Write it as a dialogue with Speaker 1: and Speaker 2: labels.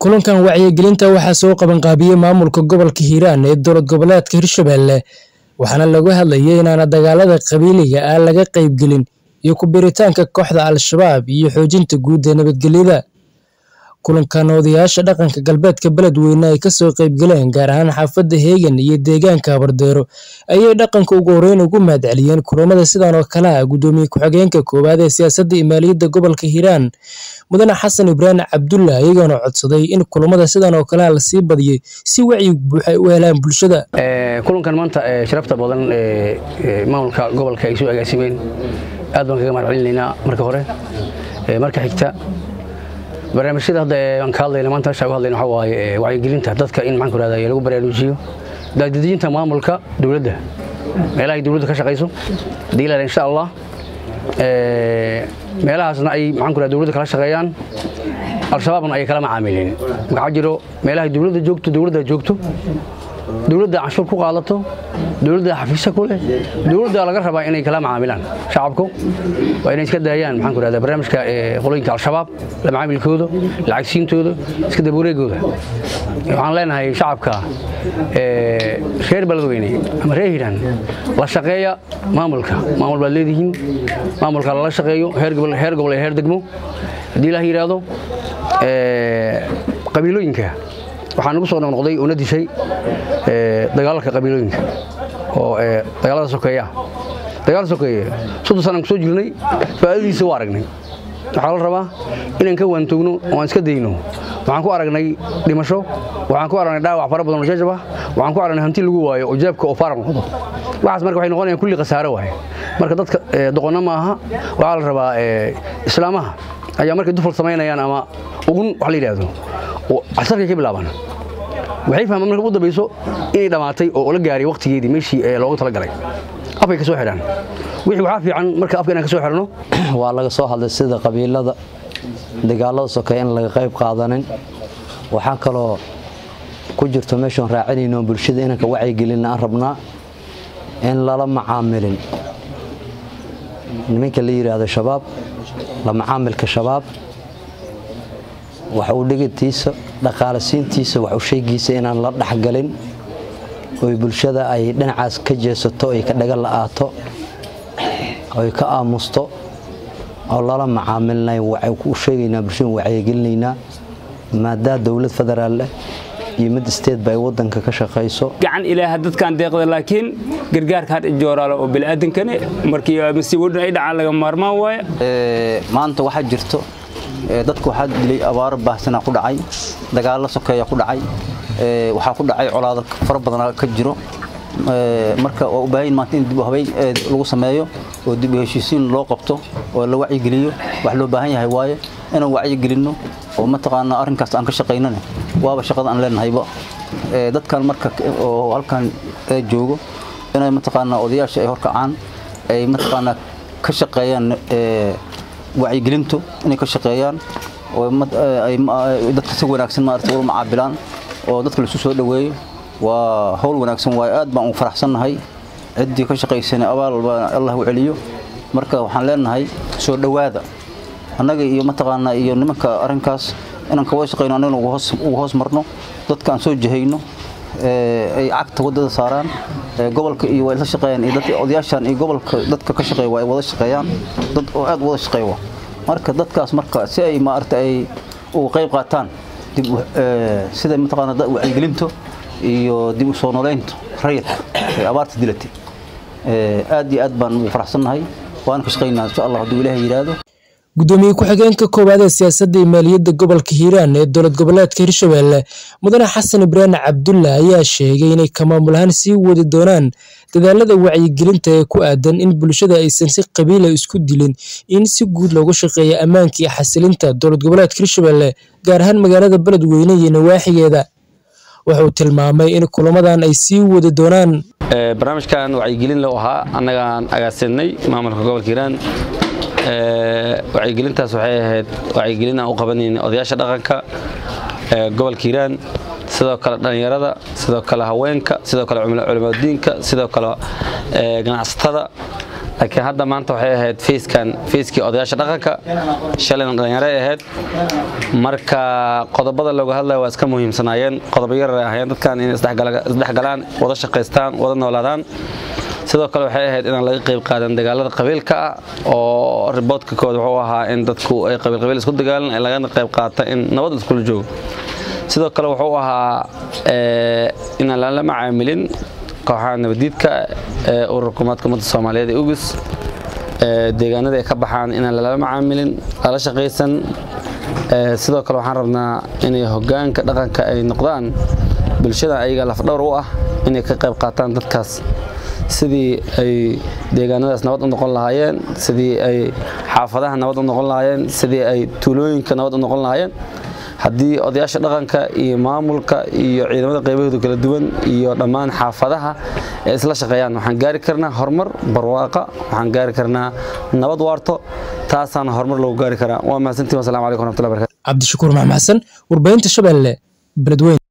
Speaker 1: kulankan wacyigelinta waxaa soo qabanqaabiyey maamulka gobolka hiiraan ee dowlad goboleedka hirshabelle waxaana lagu hadlayay inaana dagaalada qabiiliga ah laga qaybgelin iyo ku biritaanka kooxda al-shabaab iyo xoojinta guud ee nabadgelyada kulankan odayaasha dhaqanka galbeedka beledweyne ay kasoo qaybgaleen gaar ahaan xaafadda heegan iyo deegaanka habardeero ayay dhaqanka ugu horeyn ugu mahadceliyeen kulamada sidan oo kale ah guddoomiye ku-xigeenka koowaad ee siyaasadda iyo maaliyadda gobolka hiiraan mudane xasan ibraahim cabdulla iyagoona codsaday in kulamada sidan oo kalea lasii badiyay si wacyi buuxa ay u helaan bulshada
Speaker 2: kulankan maanta sharafta badan ee maamulka gobolka ay soo agaasimeen aad baan kaga mahad celinaynaa marka hore marka xigta barnaamijyada hadda aan ka hadlayna maanta meesha uga hadlayna waxaa waaye wacyigelinta dadka in maxaan ku rahdaa lagu baraarujiyo daadejinta maamulka dowladda meelaha ay dowladda ka shaqayso hadii la insha allah meelahaasna ay maxaan ku rahdaa dowladda kala shaqeeyaan al-shabaabna ay kala macaamilin waxaa jiro meelaha dowladda joogto dowladda joogto dowladda canshuur ku qaadato dowladda xafiisya ku leh dowladda laga rabaa inay kala macaamilaan shacabku waa inay iska daayaan maxaan ku rahdaa barnaamijka qolooyinka al-shabaab la macaamilkooda lacagsiintooda iska dabawareegooda waxaan leenahay shacabka reer beledweyne ama reer hiiraan la shaqeeya maamulka maamul baad leedihiin maamulka lala shaqeeyo heer gobol iyo heer degmo haddii ilaah yidhaahdo qabiilooyinka waxaa nagu soo noqnoqday oo na dishay dagaalalka qabiilooyinka oo dagaalada sokeeya dagaal sokeeye soddon sanaan ku soo jirnay faa'iidadiisa waa aragnay waxaa la rabaa inaan ka waantoogno oo aan iska dayno waxaan ku aragnay dhimasho waxaan ku aragnay dhaawac fara badan oo jajab ah waxaan ku aragnay hanti lagu waayo oo jaabka oo faaran noqdo waxaas marka waxay noqonayaan kulli khasaare waaye marka dadka doqonna ma aha waxaa la rabaa islaamaha ayaa markay dufal samaynayaan ama ugun wax la yidhaahdo oo casarkay ka bilaabaan waxay fahmaan marka u dambayso inay dhammaatay oo la gaaray wakhtigeedii meeshii loogu talagalay afkay ka soo xidhaan wixii waxaa fiican marka afka inaan ka soo xidhno
Speaker 3: waa laga soo hadlay sida qabiilada dagaalada sokeeye in laga qayb qaadanin waxaa kaloo ku jirto meeshaan raacinayno bulshada inanka wacyigelinna aan rabnaa in lala macaamilin nimanka la yidhaahdo shabaab la macaamilka shabaab wax u dhigitiisa dhaqaalasiintiisa wax u sheegiisa inaan la dhexgalin oy bulshada ay dhinacaas ka jeesato ay ka dhaga la'aato oy ka aamusto oo lala macaamilnay u sheegaynaa bulshada wacyigelinaynaa maadaa dowlad federaal leh iyo mid isteedba ay wadanka ka shaqayso
Speaker 4: gacan ilaaha dadkaan deeqda laakiin gargaarka had ijooraalo oo bini'aadankane markii masiibooyin ay dhacaan laga maarmaan waaye
Speaker 5: maanta waxaa jirto dadku waxaa dilay abaaro baahsanaa ku dhacay dagaallo sokeeya ku dhacay waxaa ku dhacay colaado fara badanaa ka jiro marka waa u baahan maanta in dib u habeyn lagu sameeyo oo dib u heshiisiin loo qabto oo la wacyigeliyo wax loo baahan yahay waaye inaan wacyigelinno oo mataqaanaa arrinkaas aan ka shaqaynane waaba shaqada aan leenahayba dadkan marka oo halkan joogo inay mataqaanaa odayaasha ay horkacaan ay mataqaanaa ka shaqeeyaan wacyigelintu inay ka shaqeeyaan oo dadka si wanaagsan maarata ula macaabilaan oo dadka laisu soo dhoweeyo waa howl wanaagsan waaye aad baan ugu faraxsannahay ciddii ka shaqaysana abaal baa allah u celiyo marka waxaan leenahay soo dhowaada annaga iyo mataqaanaa iyo nimanka arrinkaas inaan kawada shaqayno annagana ugu hoos marno dadka aan soo jahayno ay cagta waddada saaraan gobolka iyo waa isla shaqeeyaan iyo dadka odayaashan iyo gobolka dadka ka shaqeeya waa ay wada shaqeeyaan dad oo aad wada shaqeeya marka dadkaas marka si ay maaragta ay uga qayb qaataan dib sida mataqaanaa wacyigelinta iyo dib u soo noolaynta rayidka ee abaarta dilatay aad iyo aad baan ugu faraxsannahay waan ka shaqaynaa insha allah hadduu ilaahay yidhaahdo
Speaker 1: guddoomiye ku-xigeenka koowaad ee siyaasadda iyo maaliyadda gobolka hiiraan ee dowlad goboleedka hirshabelle mudane xasan ibraahim cabdulla ayaa sheegay inay ka maamul ahaan sii wadi doonaan dadaalada wacyigelinta ee ku aadan in bulshada aysan si qabiila isku dilin in si guud loogu shaqeeya ammaanka iyo xasilinta dowlad goboleedka hirshabelle gaar ahaan magaalada beledweyne iyo nawaaxigeeda wuxuu tilmaamay in kulamadan ay sii wadi doonaan
Speaker 6: barnaamijkan wacyigelin loo ahaa annagaan agaasinay maamulka gobolka hiiraan wacyigelintaas waxay ahayd wacyigelin aan u qabanayn odayaasha dhaqanka gobolka hiiraan sidoo kale dhallinyarada sidoo kale haweenka sidoo kale culimadiinka sidoo kale ganacsatada laakiin hadda maanta waxay ahayd feyskan feyskii odayaasha dhaqanka shalayna dhallinyaro ay ahayd marka qodobada looga hadlaya waa iska muhiimsanaayeen qodobo yar ay ahaayeen dadkan inay isdhexgalaan wada shaqaystaan wada noolaadaan sidoo kale waxay ahayd inaan laga qayb qaadan dagaalada qabiilka ah oo riboodka kooda wuxuu ahaa in dadku ay qabiilqabiil isku dagaalan lagana qayb qaata in nabad iskula joogo sidoo kale wuxuu ahaa inaan lala macaamilin kooxaha nabadiidka ee ururka umaadka ummadda soomaaliyeed ee ugis deegaanada ay ka baxaan inaan lala macaamilin lala shaqaysan sidoo kale waxaan rabnaa inay hogaanka dhaqanka ay noqdaan bulshada ayaga lafdhowr u ah inay ka qayb qaataan dadkaas sidii ay deegaanadaas nabad u noqon lahaayeen sidii ay xaafadaha nabad u noqon lahaayeen sidii ay tuulooyinka nabad u noqon lahaayeen haddii odayaasha dhaqanka iyo maamulka iyo ciidamada qaybahooda kala duwan iyo dhammaan xaafadaha ee isla shaqeeyaan waxaan gaari karnaa horumar barwaaqa waxaan gaari karnaa nabad waarto taasaana horumar lagu gaari karaa waa mahadsantiin wasalaamu calaykum waraxmatullahi barakatu
Speaker 1: cabdishakuur maxmed xasan warbaahinta shabeelle beledweyne